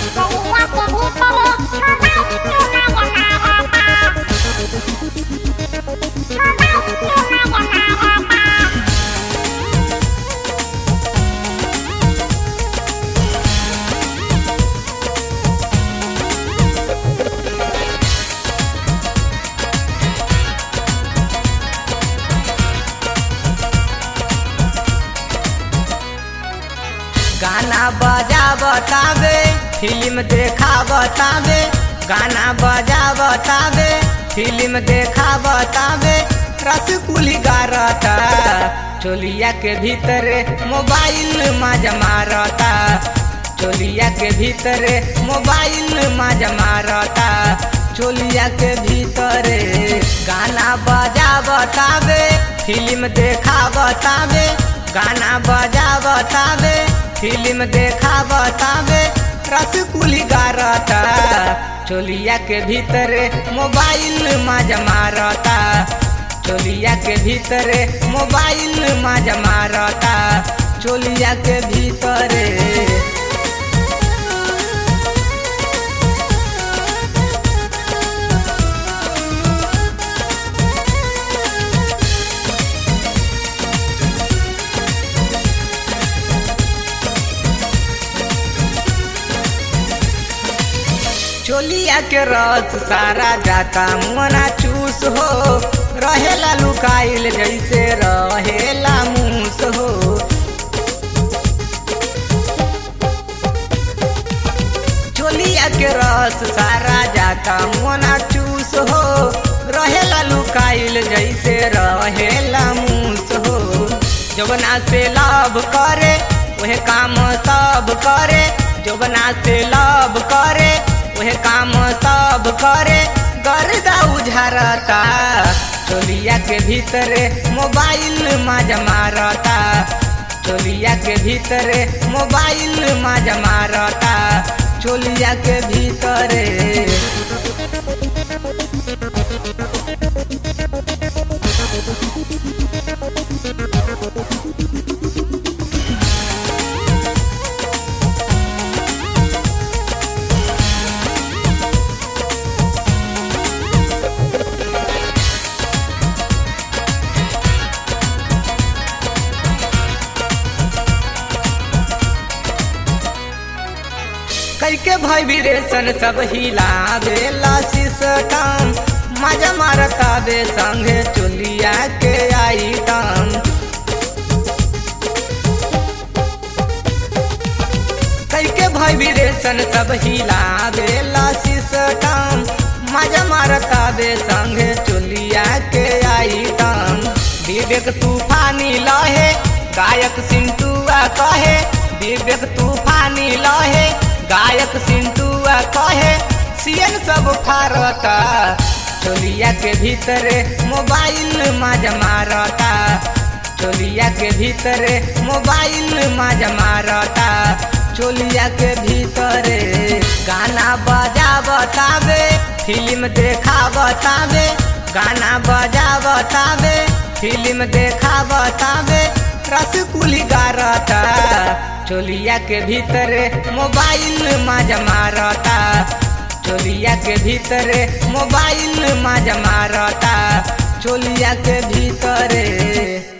गाना बजा बतावे फिल्म देखा बतावे गाना बजा बतावे फिल्म देखा बतावे रसकुली गारता चोलिया के भीतरे मोबाइल माजा मारता चोलिया के भीतरे मोबाइल माजा मारता चोलिया के भीतरे गाना बजा बतावे फिल्म देखा बतावे गाना बजा बतावे फिल्म देखा बतावे रसकुली गारता चोलिया के भीतरे मोबाइल माजा मारता चोलिया के भीतरे मोबाइल माजा मारता चोलिया के भीतरे चोलिया के रस सारा जाता मना चूस हो रहेला लुकाइल जैसे रहेला मूस हो चोलिया के रस सारा जाता मना चूस हो रहेला लुकाइल जैसे रहेला मूस हो जवना से लाभ करे वह काम सब करे जवना से लाभ करे वह काम सब करे गर्दा उझारता चोलिया के भीतरे मोबाइल माजा मारता चोलिया के भीतरे मोबाइल माजा मारता चोलिया के भीतरे कैके वाइब्रेशन सब हिलावेला सिस्टम मजा मारता बे संगे चोलिया के आइटम कैके वाइब्रेशन सब हिलावेला सिस्टम मजा मारता बे संगे चोलिया के आइटम विवेक तूफानी लहे गायक सिंटुआ कहे विवेक तूफानी लहे गायक सिंटुआ कहे सीएन सब फारता चोलिया के भीतरे मोबाइल माजा मारता चोलिया के भीतरे मोबाइल माजा मारता चोलिया के भीतरे गाना बजा बतावे फिल्म देखा बतावे गाना बजा बतावे फिल्म देखा बतावे रसकुली गारता चोलिया के भीतरे मोबाइल माजा मारता चोलिया के भीतरे मोबाइल माजा मारता चोलिया के भीतरे